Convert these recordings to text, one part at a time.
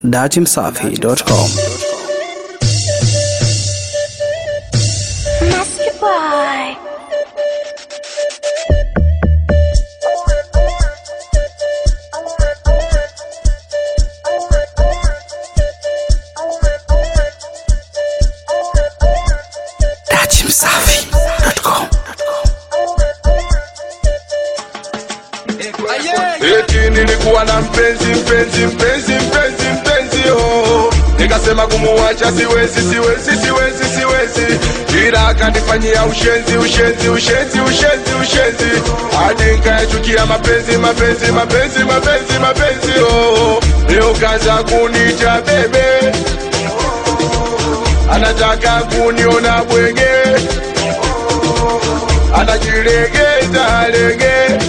datimsafi.com. Master Boy. datimsafi.com. Eti nilikuwa na mpenzi mpenzi mpenzi mpenzi mpenzi oh. Nikasema kumuacha siwezi siwezi siwezi siwezi, ila akanifanyia ushenzi ushenzi ushenzi ushenzi ushenzi, hadi nikayachukia mapenzi mapenzi mapenzi mapenzi mapenzi oh. Leo kaza kunita bebe, anataka kuniona bwege, anajilegeza lege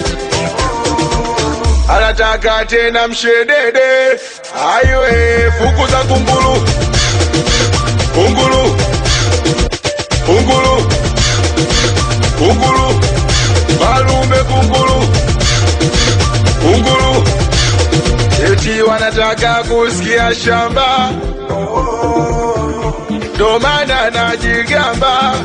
anataka tena mshedede aiwe fuku za kunguru kunguru kunguru kunguru malume kunguru kunguru eti wanataka kusikia shamba ndo maana najigamba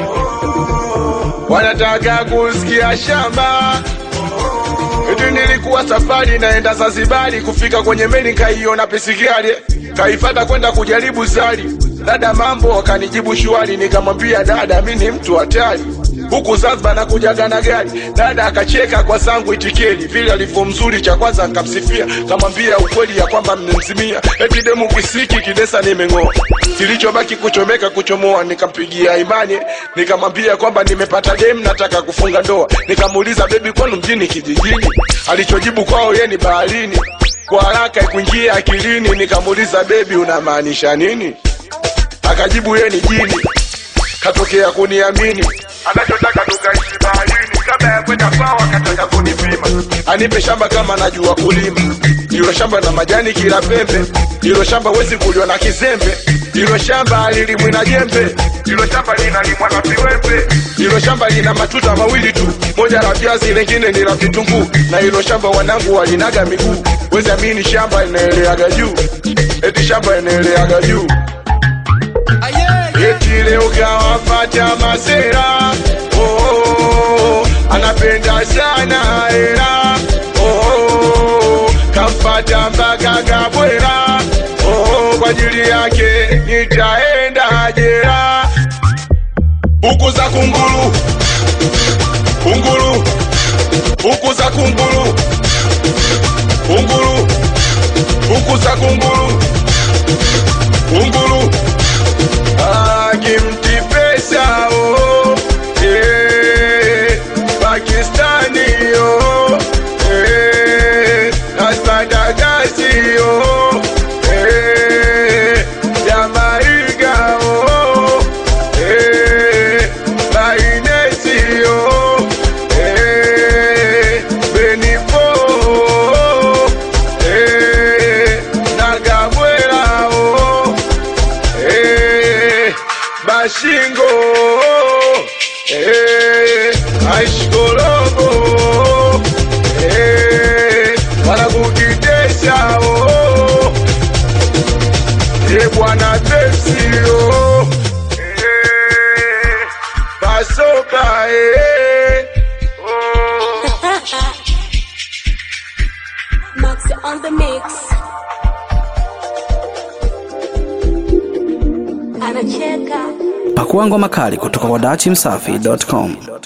wanataka kusikia shamba Eti nilikuwa safari naenda Zanzibari, kufika kwenye meli kaiona pisikali, kaifata kwenda kujaribu zari. Dada mambo akanijibu shwari, nikamwambia dada, mi ni mtu hatari huku Zanzibar nakujaga na gari. Dada akacheka kwa zangu itikeli, vile alivyo mzuri, cha kwanza nikamsifia, kamwambia ukweli ya kwamba mnemzimia, eti demu kisiki kidesa nimeng'oa, kilichobaki kuchomeka kuchomoa. Nikampigia imani, nikamwambia kwamba nimepata demu, nataka kufunga ndoa. Nikamuuliza bebi, kwenu mjini kijijini? Alichojibu kwao ye ni baharini. Kwa haraka ikuingia akilini, nikamuuliza bebi, unamaanisha nini? Akajibu ye ni jini katokea kuniamini anachotaka tukaishi baharini kabla ya kwenda kwao akataka kunipima anipe shamba kama najua kulima ilo shamba na majani kila pembe ilo shamba wezi kuliwa na kizembe ilo shamba alilimwi na jembe ilo shamba linalimwa na viwembe ilo shamba lina matuta mawili tu moja la viazi lengine ni la vitunguu na ilo shamba wanangu walinaga miguu wezi amini shamba inaeleaga juu eti shamba inaeleaga juu Eti leo kawapata masera oh, oh, oh, anapenda sana hela oh, oh, oh, kampata mpaka kabwera oh, oh, kwa ajili yake nitaenda jera huku za kunguru kunguru huku za kunguru kunguru huku za kunguru kunguru Akimti pesa oh, eh, Pakistani oh, eh, Naspadagasi oh, eh, Jamaica oh, eh, Bainesi oh, eh, Benipo oh, eh, Nagabwela oh, eh, Bashingo eh, Aishkologo eh, wanakukitesha oh, eh, bwana Pepsi oh, eh, Pasoka eh, oh. Max on the mix. Anacheka. Pakua ngoma kali kutoka kwa datimsafi.com.